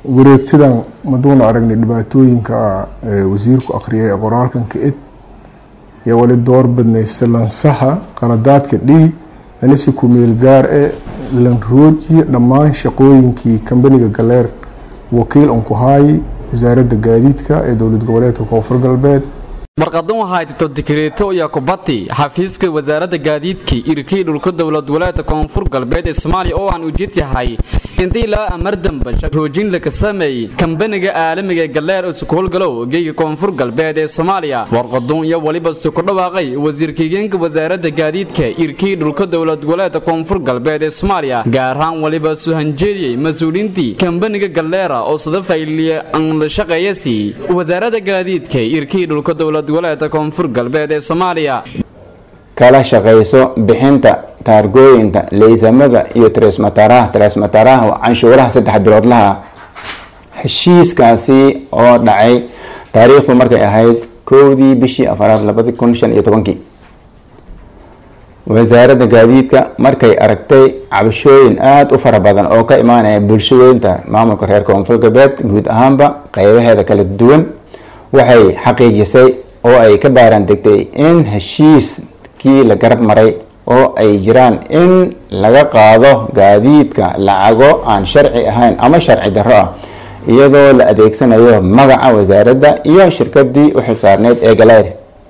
wareegsidan maduuna aragnay dhibaatooyinka wasiirku akhriyay ee qoraalkan ka-id iyo wali door badnaysa lansaxa qaladaadka dhii anisi ku-meel gaar ee lanroojiya dhammaan shaqooyinkii kambaniga galeer wakiil unkuhaayi wasaaradda gaadiidka ee dowlad goboleedka koonfur galbeed warqadan waxaa tito dikreeto iyo kubati xafiiska wasaaradda gaadiidka irkii dhulka dowlad goboleedka koonfur galbeed ee soomaaliya oo aan ujeed yahay intii ilaa amar damba roojin laka sameeyey kambaniga caalamiga galeer oo sukuulgalow geyga koonfur galbeed ee soomaaliya warqadun iyo weliba su ku dhawaaqay wasiirkigeenka wasaaradda gaadiidka irkii dhulka dowlad goboleedka koonfur galbeed ee soomaaliya gaar ahaan weliba suhanjeediyey mas-uuliintii kambaniga galeera oo sadafayliya aan la shaqeeyasi wasaaradda gaadiidka irkii dhulka dowlad goboleedka koonfur galbeed ee soomaaliya kala shaqayso bixinta taargooyinka leysamada iyo tresmataraha tresmataraha canshuuraha saddex biloodlaha heshiiskaasi oo dhacay taariikhdu markay ahayd kowdii bishii afaraad labadi kun shan iyo tobankii wasaaradda gaadiidka markay aragtay cabashooyin aada u fara badan oo ka imaanaya bulshadeynta maamulka reer koonfur galbeed guud ahaanba qeybaheeda kala duwan waxay xaqiijisay oo ay ka baaran degtay in heshiiskii la garab maray oo ay jiraan in laga qaado gaadiidka lacago aan sharci ahayn ama sharci darro ah iyadoo la adeegsanayo magaca wasaaradda iyo shirkadii u xilsaarneyd ee galeer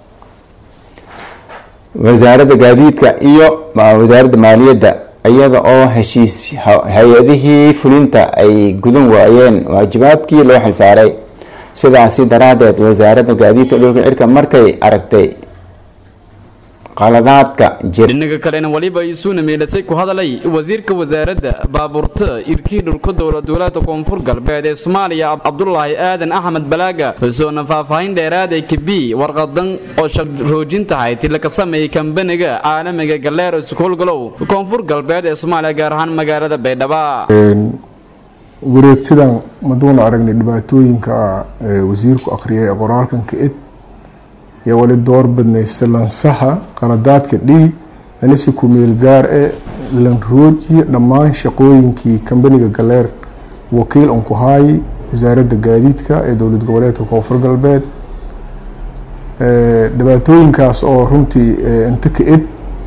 wasaaradda gaadiidka iyo wasaaradda maaliyadda iyada oo heshiis hay-adihii fulinta ay gudan waayeen waajibaadkii loo xilsaaray sidaasi daraadeed wasaaradda gaadiidka dhulka cirka markay aragtay qaladaadka dhinaga kalena waliba isuuna meelasay ku hadalay wasiirka wasaaradda baabuurta irkii dhulka dowlad goboleedka koonfur galbeed ee soomaaliya cabdulaahi aadan axmed balaaga wuxuuna faahfaahin dheeraad ay kabi warqadan oo roojin tahay tila ka sameeyey kambaniga caalamiga galeer sukuulgalow koonfur galbeed ee soomaaliya gaar ahaan magaalada baydhaba wareegsidan maduuna aragnay dhibaatooyinka wasiirku akhriyay ee qoraalkan ka-id iyo wali door badnaysa lansaxa qaladaadka dhii anisi ku-meel gaar ee lanroojiya dhammaan shaqooyinkii kambaniga galeer wakiil unkuhaayi wasaaradda gaadiidka ee dowlad goboleedka koonfur galbeed dhibaatooyinkaas oo runtii inta ka-id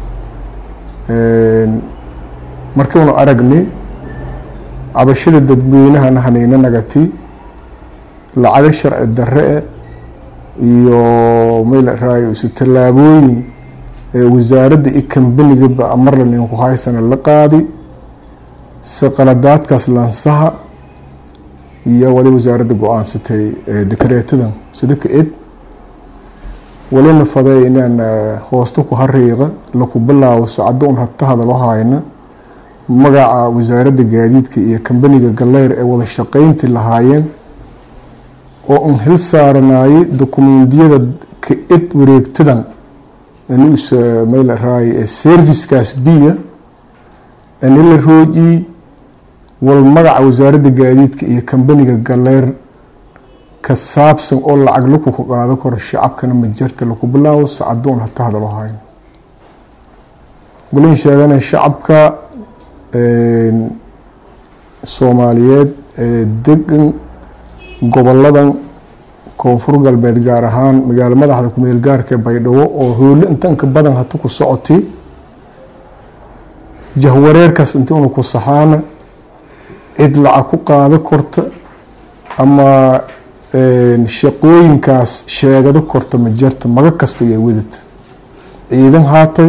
markiinu aragnay cabashada dadweynahana haneyna nagati lacago sharci darre-e iyo maylaraayo isu tallaabooyin wasaaradda iyo kambanigaba amarlan ku haysana la qaadi si qaladaadkaas lansaha iyo wali wasaaradda go-aansatay dekareetadan sida ka-id walina faday inaan hoosta ku hariiqa laku bilaabo sacado un hata hadalo hayna magaca wasaaradda gaadiidka iyo kambaniga galeyr ee wada shaqeynti lahaayeen oo un hil saaranayay dokumentiyada ka-id wareegtadan anis maylaraaye ee servicekaas biya anila roojii wal magaca wasaaradda gaadiidka iyo kambaniga galeyr ka saabsan oo lacag laku ku qaado karo shacabkana ma jirta laku bilaabo sacadoon hata hadalo hayn walin sheegana shacabka soomaaliyeed ee degan goboladan koonfur galbeed gaar ahaan magaalo madaxda kumeel gaarka baydhabo oo hoole intanka badan hata ku socotay jahwareerkaas intiuna ku saxaana cid lacag ku qaado korta ama shaqooyinkaas sheegado korta ma jirta maga kasta iyo wadata ciidan haatoy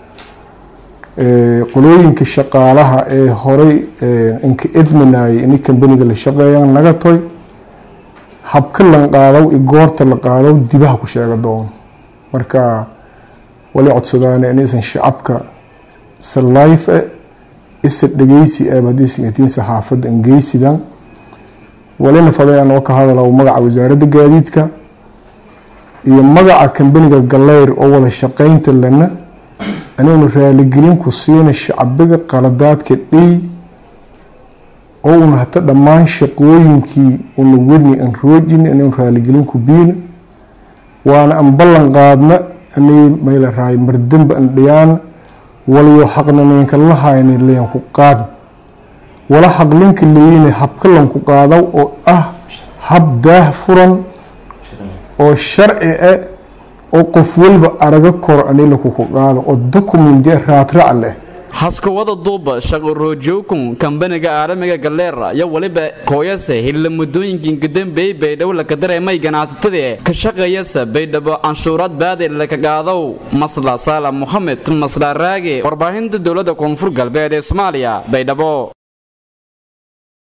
qolooyinka shaqaalaha ee horay inka edmanayay inay kambaniga la shaqeeyaan naga toy habka lan qaadaw i goorta la qaadaw dibaha ku sheega doono marka wali codsadaan inaysan shacabka salayf e isa dhegeysi eeb haddaysan atiin saxaafadda ingeysidan walina faday anoo ka hadalaw magaca wasaaradda gaadiidka iyo magaca kambaniga galeyr oo wada shaqeynta lana anaynu raaligelin ku siina shacbiga qaladaadka dhey oo una hata dhammaan shaqooyinkii una wadni an roojini anaynu raaligelin ku biina waana an ballan qaadna anay mayla raay mardamba an dhiyaana waliyo xaqnaneenka la hayna leyan ku qaad wala xaqlinka leeyina hab habka lanku qaadaw oo ah hab daah furan oo sharci ah oo qof walba araga koro ani lakuku qaado oo documente raadrac leh haskawada duuba shaqo roojowkun kambaniga caalamiga galeera iyo weliba kooyase hilla muddooyinkii kadambey baydhabo laka dareemay ganacsatadii ka shaqeeyasa baydhabo canshuuraad baadi laka qaadow masla saala mohamed masla raage warbaahinta dowladda koonfur galbeed ee soomaaliya baydhabo